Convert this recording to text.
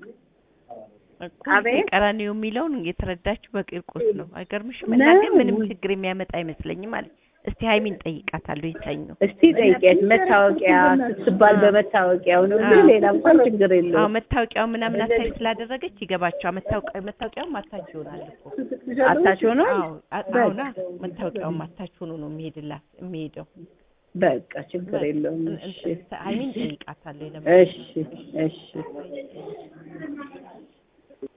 እኮ አቤት። ቀራኒዮ የሚለውን የተረዳችሁ በቂርቆስ ነው። አይገርምሽም? ነው። እና ግን ምንም ችግር የሚያመጣ አይመስለኝም አለ። እስቲ ሀይሚን ጠይቃታለሁ ይሰኞ እስቲ ጠይቂያት። መታወቂያ ስትባል በመታወቂያው ነው እንጂ አዎ። ሌላ እንኳን ችግር አዎ የለውም። መታወቂያው ምናምን አታች ስላደረገች ይገባቸዋል። መታወቂያ መታወቂያውም አታች ይሆናል እኮ አታች ሆኖ አዎ አ- አሁና መታወቂያውም አታች ሆኖ ነው የሚሄድላት የሚሄደው። በቃ ችግር የለውም። እን- እሺ እንትን ሀይሚን ጠይቃታለሁ የለም እሺ እሺ